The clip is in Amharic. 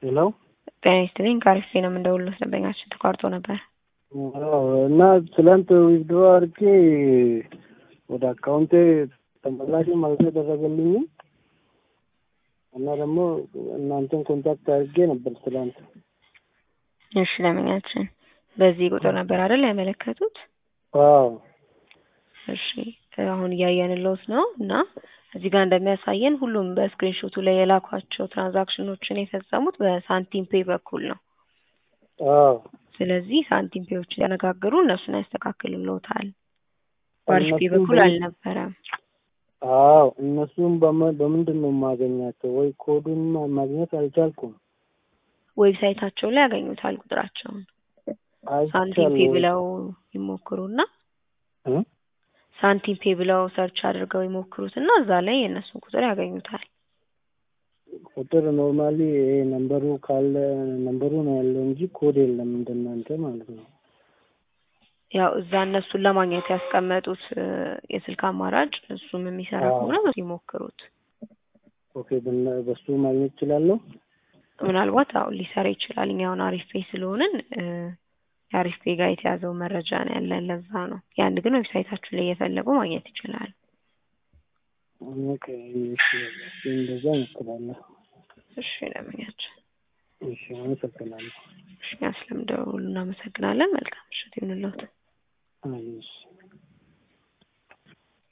ሄሎ ጤና ይስጥልኝ ከአሪፍ ነው የምንደውልሎት ደንበኛችን ተቋርጦ ነበር። አዎ እና ትላንት ዊዝድሮ አድርጌ ወደ አካውንቴ ተመላሽም አልተደረገልኝም እና ደግሞ እናንተን ኮንታክት አድርጌ ነበር ትላንት። እሺ ደንበኛችን በዚህ ቁጥር ነበር አይደል ያመለከቱት? አዎ እሺ አሁን እያየንለውት ነው እና እዚህ ጋር እንደሚያሳየን ሁሉም በስክሪንሾቱ ላይ የላኳቸው ትራንዛክሽኖችን የፈጸሙት በሳንቲም ፔ በኩል ነው። አዎ ስለዚህ ሳንቲም ፔዎችን ያነጋግሩ እነሱን ያስተካክልልዎታል። በአሪፍ ፔ እነሱም በኩል በ- አልነበረም። አዎ እነሱም በመ- በምንድን ነው የማገኛቸው? ወይ ኮዱን ማ- ማግኘት አልቻልኩም። ዌብሳይታቸው ላይ ያገኙታል ቁጥራቸውን። ሳንቲም ፔ አይቻለሁ ብለው ይሞክሩና እ? ሳንቲም ፔ ብለው ሰርች አድርገው ይሞክሩትና እዛ ላይ የእነሱን ቁጥር ያገኙታል። ቁጥር ኖርማሊ ይሄ ነምበሩ ካለ ነምበሩ ነው ያለው እንጂ ኮድ የለም እንደናንተ ማለት ነው። ያው እዛ እነሱን ለማግኘት ያስቀመጡት እ፣ የስልክ አማራጭ እሱም የሚሰራ አዎ። ከሆነ በሱ ይሞክሩት። ኦኬ በነ- በሱ ማግኘት እችላለሁ። ምናልባት አሁን ሊሰራ ይችላል። እኛ አሁን አሪፍ ፔ ስለሆንን እ፣ የአሪፍ ፔ ጋር የተያዘው መረጃ ነው ያለን፣ ለዛ ነው። ያን ግን ዌብሳይታችሁ ላይ እየፈለጉ ማግኘት ይችላል። ኦኬ እሺ፣ እሺ፣ እንደዛ እሞክራለሁ። እሺ ለምኛችን እሺ አመሰግናለሁ። እሺ፣ እኛ ስለምደውሉ እናመሰግናለን። መልካም ምሽት ይሁንልዎት። አይ እሺ